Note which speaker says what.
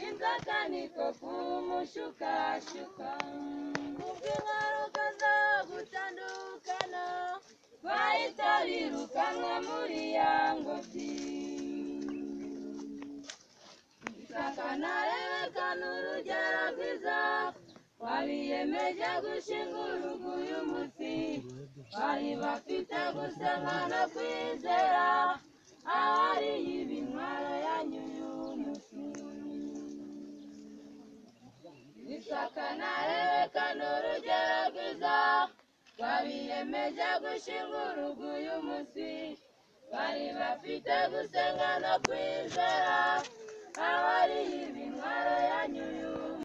Speaker 1: inzoka niko kumushukashuka ubw'inkaruka zo gutandukana twahita birukanwa muri ya ngobyi isakana rebeka ni urugero rwiza wabiyemeje gushinga urugo uyu munsi bari bafite gusoma no kwizera ahari ibi ntwaro yanyu y'uyu munsi isakana rebeka ni urugero rwiza wabiyemeje gushinga urugo uyu munsi bari bafite gusenga no kwizera abari ibintwaro yanyu